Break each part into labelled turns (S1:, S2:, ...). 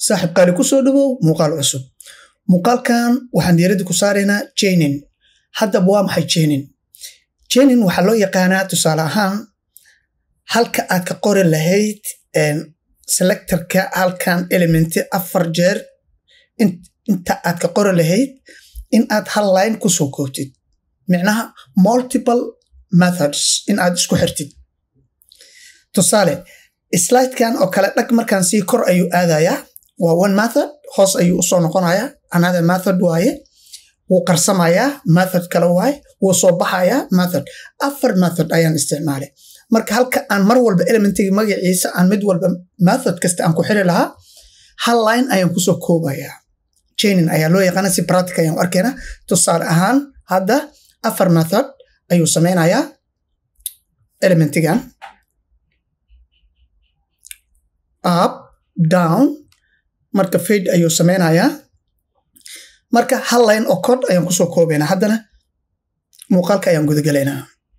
S1: saaxiib qaali ku soo dhawow muuqaal cusub muuqaalkan waxaan diiradda ku saaraynaa jenin haddaba waa maxay jenin jenin waxaa loo yaqaanaa tusaale ahaan halka aad ka qori lahayd selectorka halkan elementi afar jeer inta aad ka qori lahayd in aad hal line kusoo koobtid micnaha multiple methods in aad isku xirtid tusaale slidekan oo kale dhag markaan sii kor ayuu aadayaa waa one method hoos ayuu usoo noqonayaa another method waaye wuu qarsamayaa method kale waaye wuu soo baxayaa method afar method ayaan isticmaalay marka halka aan mar walba elementiga magaciisa aan mid walba method kasta aan ku xiri lahaa hal line ayaan kusoo koobayaa jainin ayaa loo yaqaana si practic ayaan u arkaynaa tusaale ahaan hadda afar method ayuu sameynayaa elementigan up down marka fade ayuu sameynayaa marka hal line oo cod ayaan kusoo koobaynaa haddana muuqaalka ayaan gudagelaynaa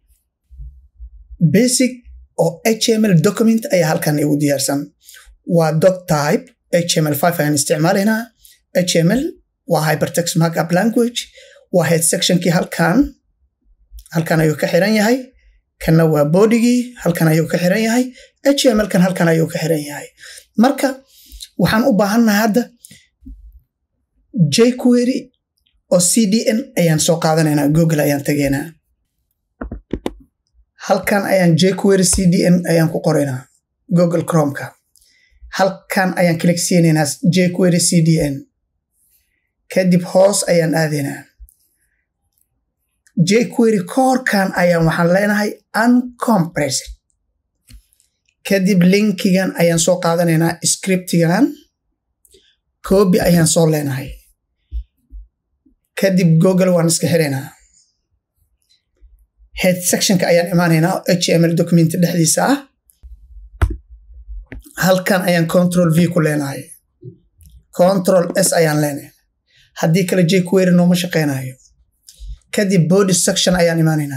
S1: basic oo html document ayaa halkan igu diyaarsan waa doc type html five ayaan isticmaalaynaa html waa hypertext markup language waa head sectionkii halkan halkan ayuu ka xiran yahay kanna waa bodigii halkan ayuu ka xiran yahay html kan halkan ayuu ka xiran yahay marka waxaan u baahannahay hadda jquery oo cdn ayaan soo qaadanaynaa google ayaan tegaynaa halkan ayaan jquery cdn ayaan ku qoraynaa google chromeka halkan ayaan click siinaynaa jquery cdn kadib hoos ayaan aadaynaa jquery koorkan ayaan waxaan leenahay uncompressed kadib linkigan ayaan soo qaadanaynaa scriptigan coobi ayaan soo leenahay kadib google waan iska xiraynaa head sectionka ayaan imaanaynaa html document dhexdiisa ah halkan ayaan control v ku leenahay control s ayaan leenahay haddii kale jquery nooma shaqeynayo kadib body section ayaan imaanaynaa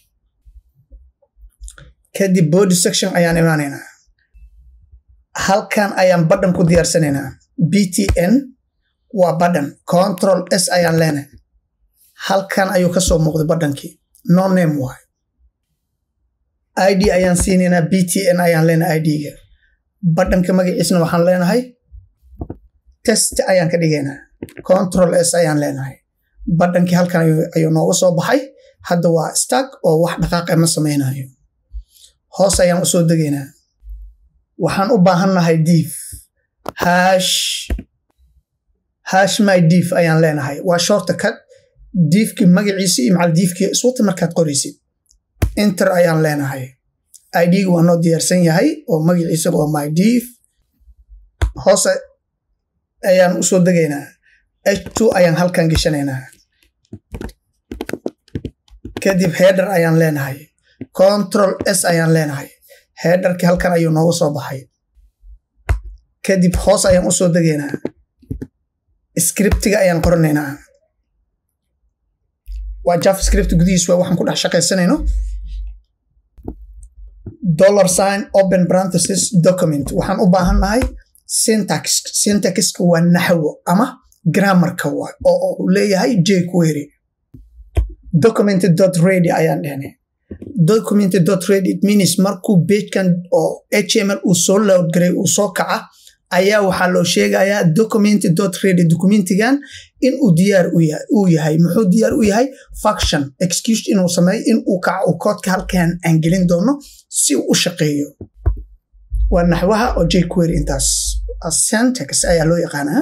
S1: kadib body section ayaan imaanaynaa halkan ayaan badhan ku diyaarsanaynaa btn waa badhan control s ayaan leenahay halkan ayuu kasoo muuqday badhankii no name waay id ayaan siinaynaa btn ayaan leenahay idga badhanka magaciisna waxaan leenahay test ayaan ka dhigaynaa control s ayaan leenahay badhankii halkan ayuu nooga soo baxay hadda waa stag oo wax dhaqaaqa ma samaynayo hoos ayaan usoo degaynaa waxaan u baahannahay diif hash hash my diif ayaan leenahay waa shorta cut diifkii magaciisa iyo macal diifkii iswata markaad qoraysid inter ayaan leenahay idga waa noo diyaarsan yahay oo magaciisa waa my diif hoos ayaan usoo degaynaa h2 ayaan halkan geshanaynaa kadib header ayaan leenahay control s ayaan leenahay headerkii halkan ayuu nooga soo baxay kadib hoos ayaan usoo degaynaa scriptiga ayaan qoranaynaa waa javascript gudihiis waa waxaan ku dhex shaqaysanayno dollar sign open parenthesis document waxaan u baahannahay syntax syntaxka waa naxwo ama grammarka waay oo uu leeyahay jquery document dot ready ayaan dhehnay document dot ready it means markuu pagekan oo html uu soo load garay uu soo kaca ayaa waxaa loo sheegayaa document dot ready documentigan in uu diyaar uu yahay muxuu diyaar u yahay function excuse inuu sameeyo in uu kaco uu koodka halkan aan gelin doono si uu u shaqeeyo waa naxwaha oo jquery intaas syntax ayaa loo yaqaanaa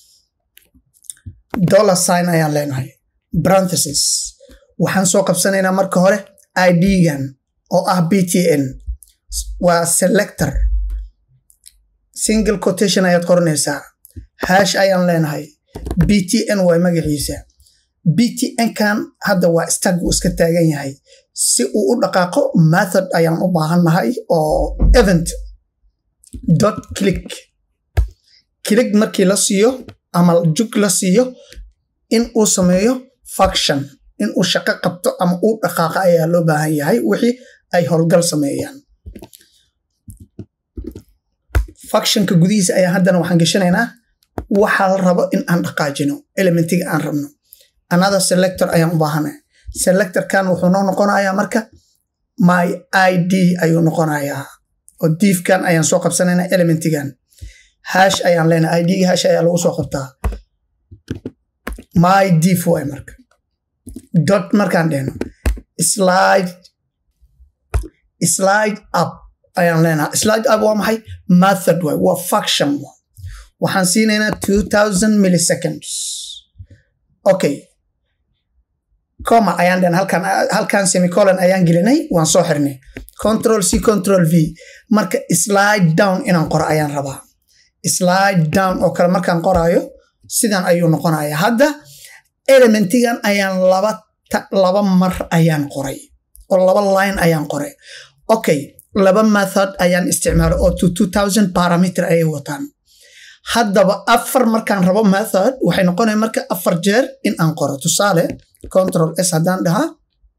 S1: dollar sign ayaan leenahay parenthesis waxaan soo qabsanaynaa marka hore idgan oo ah btn waa selector single quotation ayaad qoranaysaa hash ayaan leenahay btn waa magaciisa btn kan hadda waa stag uu iska taagan yahay si uu u dhaqaaqo method ayaan u baahannahay oo event dot click click markii la siiyo ama jug la siiyo in uu sameeyo function in uu shaqo qabto ama uu dhaqaaqa ayaa loo baahan yahay wixii ay howlgal sameeyaan functionka gudihiisa ayaa haddana waxaan geshanaynaa waxaa la rabo in aan dhaqaajino elementiga aan rabno another selector ayaan u baahanay selectorkan wuxuu noo noqonayaa marka my id ayuu noqonayaa oo diifkan ayaan soo qabsanayna elementigan hash ayaan leenahay idga hash ayaa lagu soo qabtaa my diif waay marka dot markaan dhehno slide slide up ayaan leenahay slide up waa maxay method waay waa function waay waxaan siinaynaa two thousand milliseconds okay coma ayaan dhen halkan halkan semicolon ayaan gelinay waan soo xirnay control c control v marka slide down inaan qoro ayaan rabaa slide down oo kale markaan qoraayo sidan ayuu noqonaya hadda elementigan ayaan laba laba mar ayaan qoray oo laba line ayaan qoray okay laba method ayaan isticmaalay oo to two thousand parameter ayay wataan haddaba afar markaan rabo method waxay noqonaya marka afar jeer in aan qoro tusaale control s haddaan dhahaa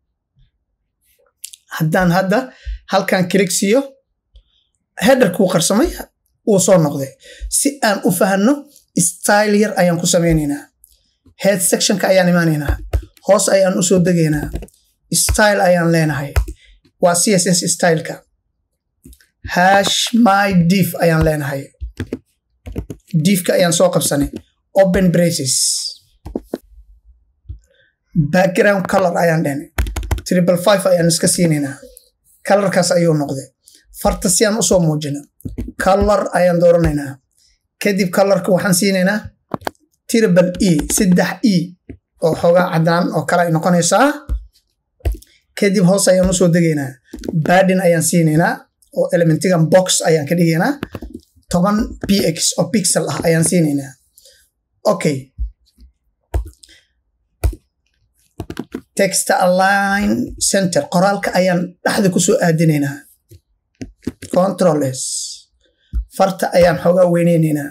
S1: haddaan hadda halkan kilig siiyo headerkuu qarsamay wuu soo noqday si aan u fahanno style yar ayaan ku samaynaynaa head sectionka ayaan imaanaynaa hoos ayaan usoo degaynaa style ayaan leenahay waa c s s styleka hash my dief ayaan leenahay diifka ayaan soo qabsanay open braces background color ayaan dhenay triple five ayaan iska siinaynaa colorkaas ayuu noqday farta si aan usoo muujino color ayaan dooranaynaa kadib colorka waxaan siinaynaa triple e saddex e oo xoogaa caddaan oo kale ay noqonaysaa kadib hoos ayaan usoo degaynaa badin ayaan siinaynaa oo elementigan box ayaan ka dhigaynaa toban px oo pixel ah ayaan siinaynaa okay text align center qoraalka ayaan dhexda kusoo aadinaynaa control s farta ayaan xoogaa weyneynaynaa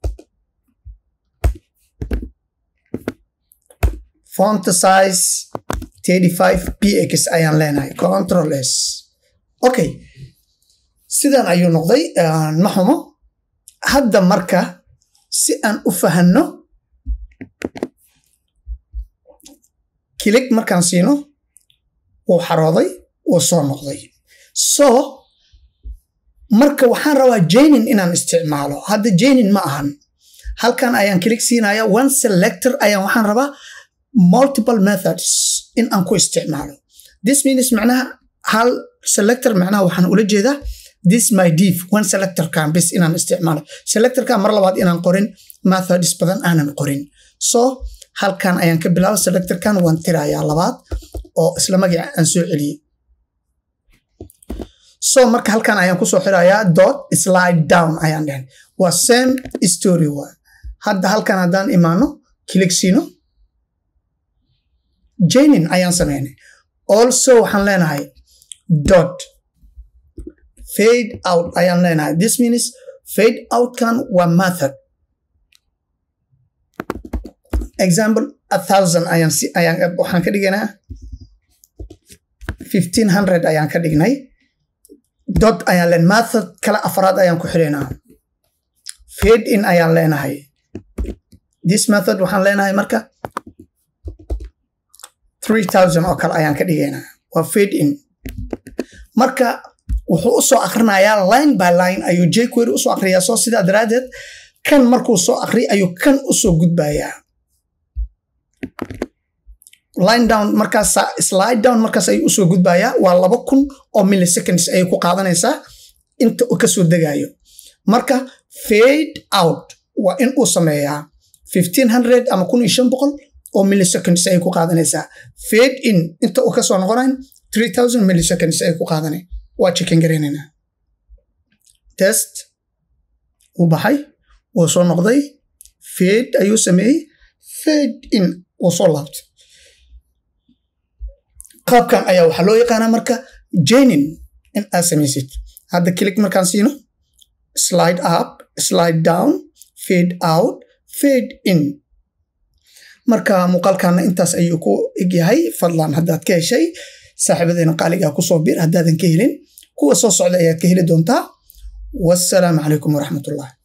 S1: font size 35 px ayaan leenahay control s okay sidan ayuu noqday ma xumo hadda marka si aan u fahanno kilig markaan siino wuu xarooday wuu soo noqday so marka waxaan rabaa janin inaan isticmaalo hadda janin ma ahan halkan ayaan kilig siinaya one selector ayaan waxaan rabaa multiple methods in aan ku isticmaalo this means macnaha hal selector macnaha waxaan ula jeedaa this my div one selectorkan bis inaan isticmaalo selectorkan mar labaad inaan qorin methods badan aanan qorin so halkan ayaan ka bilaaba selectorkan waan tirayaa labaad oo isla magaca aan soo celiyey so marka halkan ayaan kusoo xirayaa dot slide down ayaan dhehen waa same story waa hadda halkan haddaan imaano kilig siino janin ayaan sameynay also waxaan leenahay dot fade out ayaan leenahay this means fade outkan waa method example a thousand ayaan ayaan waxaan ka dhigaynaa fifteen hundred ayaan ka dhignay dot ayaan leen method kala afraad ayaan ku xidhaynaa fade in ayaan leenahay this method waxaan leenahay marka three thousand oo kale ayaan ka dhigaynaa waa fade in marka wuxuu usoo akrinayaa line by line ayuu jquery usoo akriyaa soo sidaa daraaddeed kan markuu soo akriy ayuu kan usoo gudbayaa line down markaas slide down markaas ayuu usoo gudbayaa waa laba kun oo milliseconds ayay ku qaadanaysaa inta uu kasoo degayo marka fade out waa in uu sameeyaa fifteen hundred ama kun iyo shan boqol oo milliseconds ayay ku qaadanaysaa fade in inta uu kasoo noqonayn three thousand milliseconds ayay ku qaadanay waa chicken gareynaynaa test wuu baxay wuu soo noqday fade ayuu sameeyey fade in wuu soo laabtay qaabkan ayaa waxaa loo yaqaanaa marka janin in aad samaysid hadda kilig markaan siino slide up slide down fade out fade in marka muuqaalkana intaas ayuu ku egyahay fadlan haddaad ka heshay saaxiibadeena qaaligaa kusoo bir haddaadan ka helin kuwa soo socda ayaad ka heli doontaa wassalaamu calaykum waraxmatullah